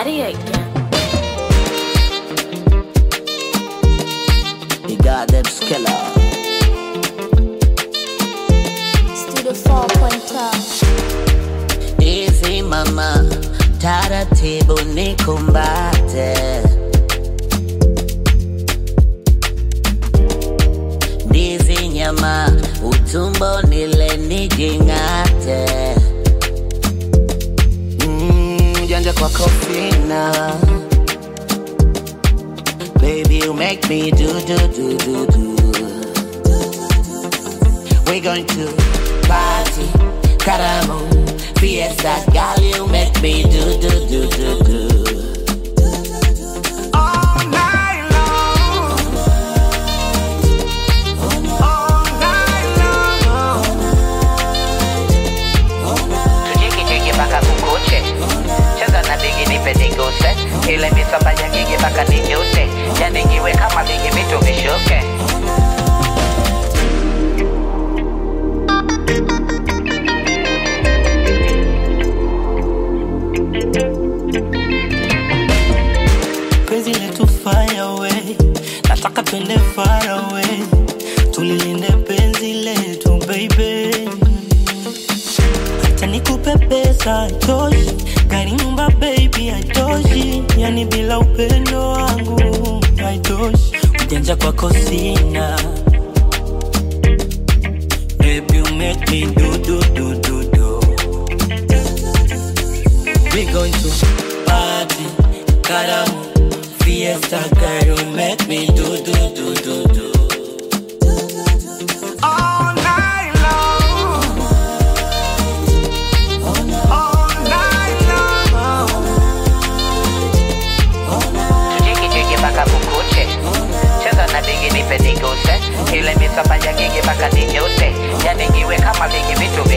Daddy again. The goddamn skiller. Studio 4.5. Easy mama, taratibu nikumbate. Ndizi nyama, utumbo nile nijing'ate. Mm, janja kwa kofina. Baby, you make me do do do do do. We're going to party, caramo, fiesta, girl, you make me do do do do do. All night long. All night long. tujiki jiki mpaka kukuche cheza na bigi nipe niguse ile misamba ya gigi mpaka nijute yani niwe kama bigi vitu vishuke penzi letu fire away nataka twende far away tulilinde penzi letu baby hata nikupe pesa haitoshi gari nyumba baby haitoshi yani bila upendo wangu haitoshi ujanja kwako sina baby you make me do do do do do We going to party, caramo, fiesta, girl, you make me do do do do do. All night long. All night long. tujiki jiki mpaka kukuche cheza na bigi nipe niguse ile misamba ya gigi mpaka nijute yani niwe kama bigi vitu